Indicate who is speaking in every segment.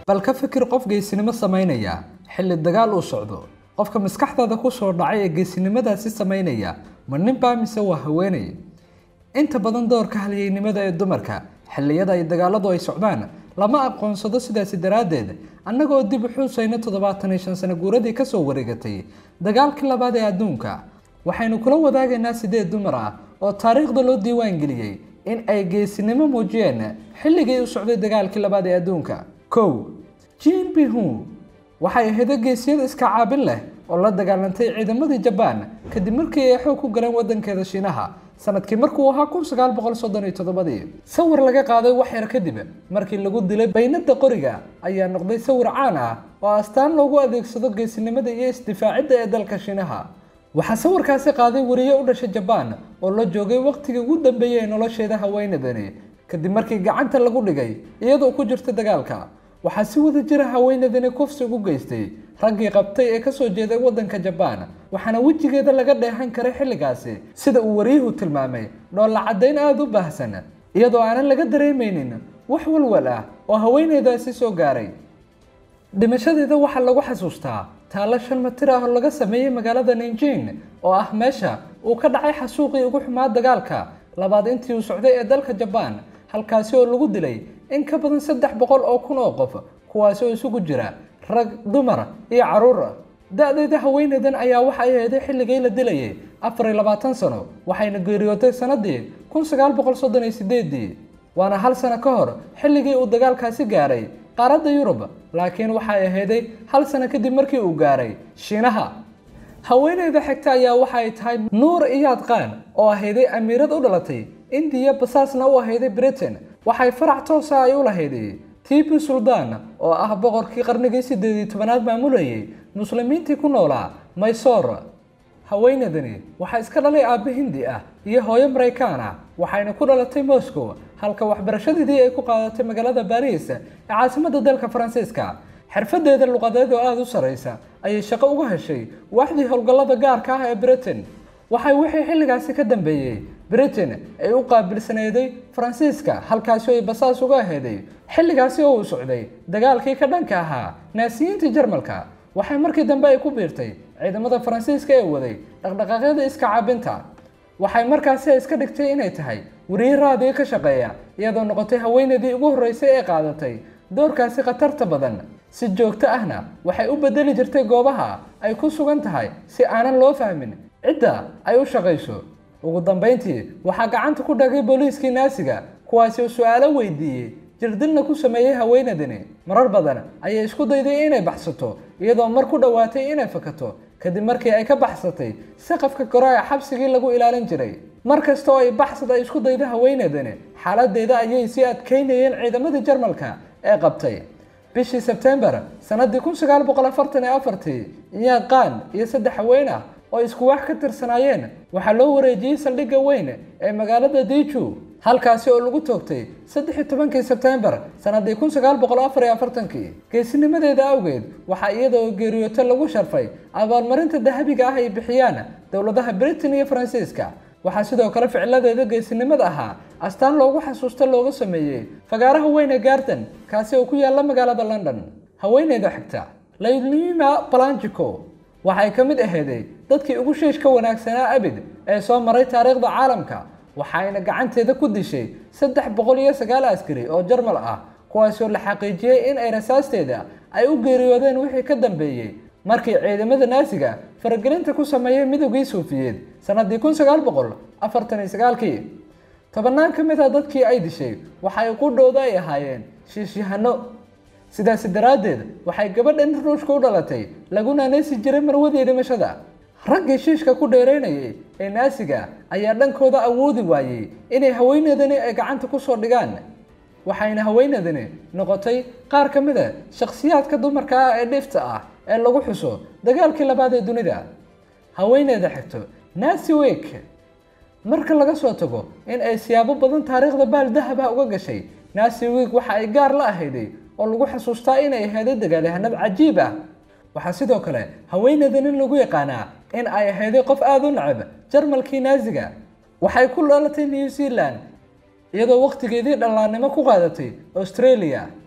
Speaker 1: bal ka fikir qof geesinimo samaynaya xilli dagaal uu socdo qofka maskaxdaada ku soo dhacay ee geesinimadaasi samaynaya ma ninbaa mise waa haweenay inta badan doorka halyeynimada ee dumarka xilliyada ay dagaaladu ay socdaan lama aqoonsado sidaasi daraaddeed annagoo dib u xuusayna toddobaatan iyo shan sano guuradii kasoo wareegatay dagaalkii labaad ee adduunka waxaynu kula wadaagaynaa sideed dumar ah oo taariikhda loo diiwaan geliyey in ay geesinimo muujiyeen xilligii u socday dagaalkii labaad ee adduunka kow jin bihu waxay ahayd geesiyada iska caabin leh oo la dagaalantay ciidamadii jabaan kadib markii ay xoog ku galeen wadankeeda shiinaha sanadkii markuu ahaa kun sagaal boqol soddon iyo toddobadii sawir laga qaaday wax yar kadib markii lagu dilay baynada qoriga ayaa noqday sawir caan ah oo astaan loogu adeegsado geesinimada iyo isdifaacidda ee dalka shiinaha waxaa sawirkaasi qaaday wariye u dhashay jabaan oo la joogay waqtigii ugu dambeeyey ee nolosheeda haweenadani kadib markii gacanta lagu dhigay iyadoo ku jirta dagaalka waxaa si wada jira haweenadani kufsi ugu geystay raggii qabtay ee kasoo jeeday wadanka jabaan waxaana wejigeeda laga dheehan karay xilligaasi sida uu wariyuhu tilmaamay dhoolla caddayn aada u baahsan iyadoo aanan laga dareemaynin wax walwal ah oo haweeneydaasi soo gaaray dhimashadeeda waxaa lagu xasuustaa taalo shan matir ah oo laga sameeyey magaalada ninjin oo ah meesha uu ka dhacay xasuuqii ugu xumaa dagaalka labaad intii uu socday ee dalka jabaan halkaasi oo lagu dilay in ka badan saddex boqol oo kun oo qof kuwaasi oo isugu jira rag dumar iyo caruur da-deeda haweeneydan ayaa waxa ay aheeday xilligii la dilayay afar iyo labaatan sano waxayna geeriyootay sanadii kun sagaal boqol soddon iyo sideedii waana hal sano ka hor xilligii uu dagaalkaasi gaaray qaaradda yurub laakiin waxay ahayday hal sano kadib markii uu gaaray shiinaha haweeneyda xigta ayaa waxa ay tahay nuur iyaad qaan oo ahayday amiirad u dhalatay indiya basaasna u ahayday britain waxay farac toosa ay u lahayday tibi suldaan oo ah boqorkii qarnigii sideed iyo tobanaad maamulayay muslimiintii ku noolaa maysoor haweenadani waxaa iska dhalay aabbe hindi ah iyo hooyo maraykaan ah waxayna ku dhalatay moscow halka waxbarashadeedii ay ku qaadatay magaalada baris ee caasimadda dalka faransiiska xirfadeeda luqadeed oo aada u sarreysa ayay shaqo uga heshay waaxdii howlgallada gaarka ah ee britain waxay wixii xilligaasi ka dambeeyey britain ay u qaabilsaneeday faransiiska halkaasi oo ay basaas uga aheeday xilligaasi oo uu socday dagaalkii ka dhanka ahaa naasiyiintii jarmalka waxay markii dambe ay ku biirtay ciidamada faransiiska ee waday dhaqdhaqaaqyada iska caabinta waxay markaasi iska dhigtay inay tahay wariye raadiyo ka shaqeeya iyadoo noqotay haweeneydii ugu horreysay ee qaadatay doorkaasi khatarta badan si joogto ahna waxay u bedeli jirtay goobaha ay ku sugan tahay si aanan loo fahmin cidda ay u shaqayso ugu dambayntii waxaa gacanta ku dhagay booliiskii naasiga kuwaasi oo su-aalo weydiiyey jirdilna ku sameeyey haweenadani marar badan ayay isku dayday inay baxsato iyadoo mar ku dhowaatay inay fakato kadib markii ay ka baxsatay saqafka kore ee xabsigii lagu ilaalin jiray mar kasta oo ay baxsad ay isku dayda haweenadani xaaladeeda ayay sii adkaynayeen ciidamadii jarmalka ee qabtay bishii sebtembar sanadii kun sagaal boqol afartan iyo afartii iyaad qaan iyo saddex haween ah oo isku wax ka tirsanaayeen waxaa loo wareejiyey saldhigga weyn ee magaalada diiju halkaasi oo lagu toogtay saddex iyo tobankii sebtembar sanadii kun sagaal boqol afar iyo afartankii geesinimadeeda awgeed waxaa iyada oo geeriyooto lagu sharfay abaalmarinta dahabiga ah ay bixiyaan dowladaha britain iyo faransiiska waxaa sidoo kale ficiladeeda geesinimada ahaa astaan loogu xasuusto looga sameeyey fagaaraha weyn ee garden kaasi oo ku yaala magaalada london haweeneyda xigta laylima balanjico waxay ka mid aheeday dadkii ugu shiishka wanaagsanaa abid ee soo maray taariikhda caalamka waxayna gacanteeda ku dishay saddex boqol iyo sagaal askari oo jarmal ah kuwaasoo la xaqiijiyey in ay rasaasteeda ay u geeriyoodeen wixii ka dambeeyey markii ciidamada naasiga faragelinta ku sameeyey midowgii suufiyeed sanadii kun sagaal boqol afartan iyo sagaalkii tobannaan ka mid a dadkii ay dishay waxay qudhooda ay ahaayeen shiishyahano sidaasi daraaddeed waxay gabadhan ruushka u dhalatay laguna neesi jiray marwadii dhimashada raggii shiishka ku dheeraynayay ee naasiga ayaa dhankooda awoodi waayey inay haweeneedani ay gacanta ku soo dhigaan waxayna haweeneedani noqotay qaar ka mid a shakhsiyaadka dumarka ah ee dhifta ah ee lagu xuso dagaalkii labaad ee dunida haweeneyda xigto nasi wek marka laga soo tago in ay siyaabo badan taariikhda baal dahaba uga gashay nasi wek waxa ay gaar la ahayday oo lagu xasuustaa inay ahayday dagaalyahanad cajiib ah waxaa sidoo kale haweeneydan in lagu yaqaanaa in ay ahayday qof aada u nacab jarmalkii naasiga waxay ku dhalatay new zealand iyadoo waqtigeedii dhallaannimo ku qaadatay australia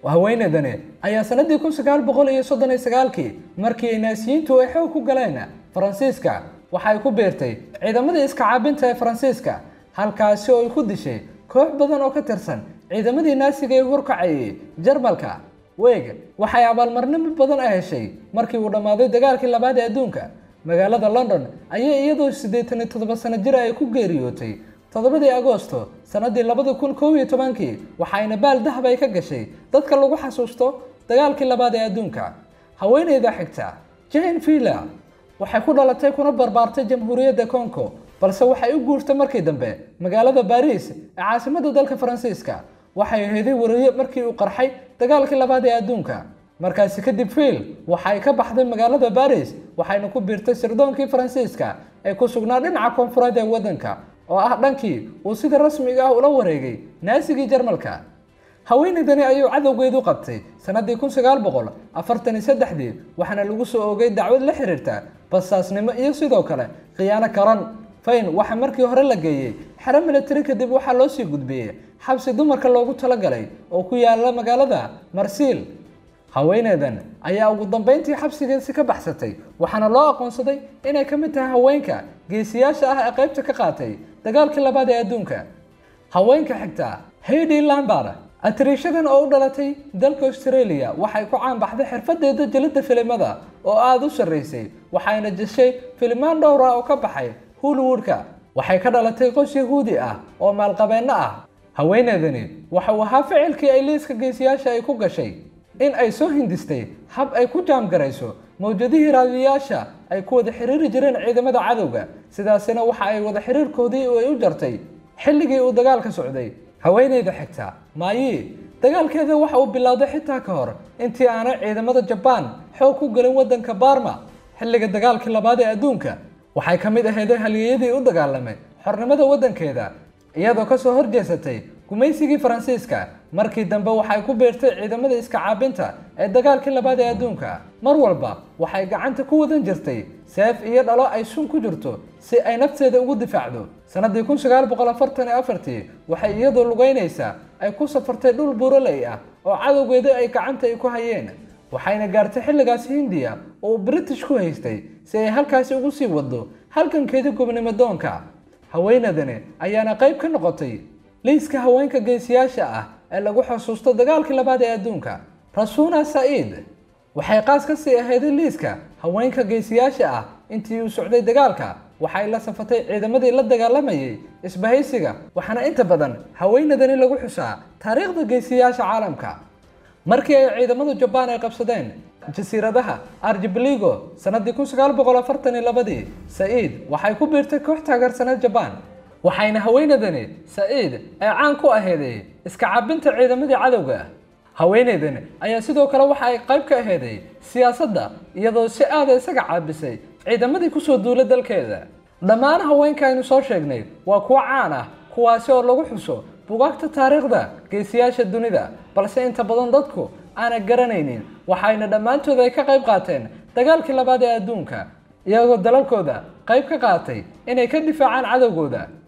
Speaker 1: haweeneydani ayaa sanadii kun sagaal boqol iyo soddon iyo sagaalkii markii ay naasiyiintu ay xoog ku galeen faransiiska waxay ku biirtay ciidamadii iska caabinta ee faransiiska halkaasi oo ay ku dishay koox badan oo ka tirsan ciidamadii naasiga ee horkacayay jarmalka weeg waxay abaalmarnimo badan a heshay markii uu dhammaaday dagaalkii labaad ee adduunka magaalada london ayay iyadoo siddeetan iyo toddoba sano jir ay ku geeriyootay toddobadii agoosto sanadii labada kun kow iyo tobankii waxayna baal dahab ay ka gashay dadka lagu xasuusto dagaalkii labaad ee adduunka haweeneyda xigta jane villa waxay ku dhalatay kuna barbaartay jamhuuriyadda congo balse waxay u guurtay markii dambe magaalada baris ee caasimadda dalka faransiiska waxay aheeday wariye markii uu qarxay dagaalkii labaad ee adduunka markaasi kadib fiil waxay ka baxday magaalada baris waxayna ku biirtay sirdoonkii faransiiska ee ku sugnaa dhinaca koonfureed ee waddanka oo ah dhankii uu sida rasmiga ah ula wareegay naasigii jarmalka haweeneydani ayuu cadowgeedu qabtay sanadii kun sagaal boqol afartan iyo saddexdii waxaana lagu soo oogay dacwad la xiriirta basaasnimo iyo sidoo kale khiyaano karan fayn waxaa markii hore la geeyey xero militari kadib waxaa loo sii gudbiyey xabsi dumarka loogu talagalay oo ku yaala magaalada marsiil haweeneydan ayaa ugu dambeyntii xabsigeesi ka baxsatay waxaana loo aqoonsaday inay ka mid tahay haweenka geesiyaasha ah ee qaybta ka qaatay dagaalkii labaad ee adduunka haweenka xigta haydi lambar atariishadan oo u dhalatay dalka australia waxay ku caanbaxday xirfadeeda jelidda filimada oo aada u sarreysay waxayna jeshay filimaan dhowra oo ka baxay hollywoodka waxay ka dhalatay qos yahuudi ah oo maalqabeenno ah haweeneydani waxa uu ahaa ficilkii ay liiska geesiyaasha ay ku gashay in ay soo hindistay hab ay ku jaamgarayso mawjadihii raadiyayaasha ay ku wada xiriiri jireen ciidamada cadowga sidaasina waxa ay wada xiriirkoodii ay u jartay xilligii uu dagaalka socday haweeneyda xigta maayi dagaalkeeda waxa uu bilowday xitaa ka hor intii aanay ciidamada jabaan xoog ku gelin waddanka barma xilliga dagaalkii labaad ee adduunka waxay ka mid aheeday halyeeyadii u dagaalamay xornimada waddankeeda iyadoo kasoo horjeesatay gumaysigii faransiiska markii dambe waxay ku biirtay ciidamada iska caabinta ee dagaalkii labaad ee adduunka mar walba waxay gacanta ku wadan jirtay seef iyo dhalo ay sun ku jirto si ay nafteeda ugu difaacdo sanadii kun sagaal boqol afartan iyo afartii waxay iyadoo lugeynaysaa ay ku safartay dhul buuraley ah oo cadowgeeda ay gacanta ay ku hayeen waxayna gaartay xilligaasi hindiya oo uu british ku haystay si ay halkaasi ugu sii wado halgankeedii gobnimo doonka haweenadani ayaana qayb ka noqotay liiska haweenka geesiyaasha ah ee lagu xusuusto dagaalkii labaad ee adduunka rasuna sa'iid waxay qaas ka sii ahayday liiska haweenka geesiyaasha ah intii uu socday dagaalka waxay la safatay ciidamadii la dagaalamayay isbahaysiga waxaana inta badan haweenadani lagu xusaa taariikhda geesiyaasha caalamka markii ay ciidamadu jabaan ay qabsadeen jasiiradaha arjibligo sanadii kun sagaal boqol afartan iyo labadii sa'iid waxay ku biirtay koox taageersaneed jabaan waxayna haweenadani sa'iid ee caan ku aheeday iska cabinta ciidamadii cadowga haweeneydan ayaa sidoo kale waxa ay qayb ka aheeday siyaasadda iyadoo si aada isaga caabisay ciidamadii kusoo duulay dalkeeda dhammaan haweenka aynu soo sheegnay waa kuwo caan ah kuwaasi oo lagu xuso bugaagta taariikhda geesiyaasha dunida balse inta badan dadku aanay garanaynin waxayna dhammaantood ay ka qayb qaateen dagaalkii labaad ee adduunka iyagoo dalalkooda qayb ka qaatay inay ka difaacaan cadowgooda